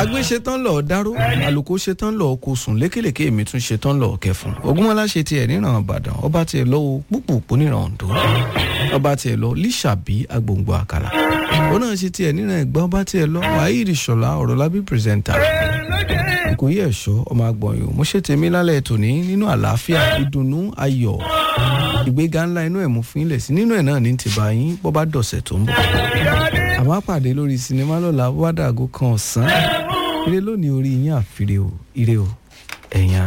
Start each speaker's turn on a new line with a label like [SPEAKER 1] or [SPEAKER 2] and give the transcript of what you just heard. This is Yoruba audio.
[SPEAKER 1] agbé ṣetán lọ dáró àlùkò ṣetán lọ kó sùn lékèlèké èmi tún ṣetán lọ kẹfùn ogunmọlá ṣe tiẹ̀ níran ìbàdàn ọba tiẹ̀ lọ wo púpùpù níran oǹdó ọba tiẹ̀ lọ líṣàbí agbòǹgbò àkàlà ó náà ṣe tiẹ̀ níran ẹ̀gbá ọba tiẹ̀ lọ wahid ṣọlá ọ̀rọ̀lábí pírẹsẹ̀ntà ìkòyí ẹ̀ṣọ́ ọmọ agbọ̀nyò mo ṣe tèmi lálẹ́ tòní nínú àlàáfíà ìdùnnú ayọ̀ ìgbéga ńlá inú ẹ̀ mú fún ilẹ̀ sí nínú ẹ̀ náà ní ti bá yín bọ́ bá dọ̀sẹ̀ tó ń bọ̀ àmọ́ pàdé lórí sinimá lọ́la wádàgó kan ọ̀sán ire lónìí orí yín àfirè o ire o ẹ̀yìn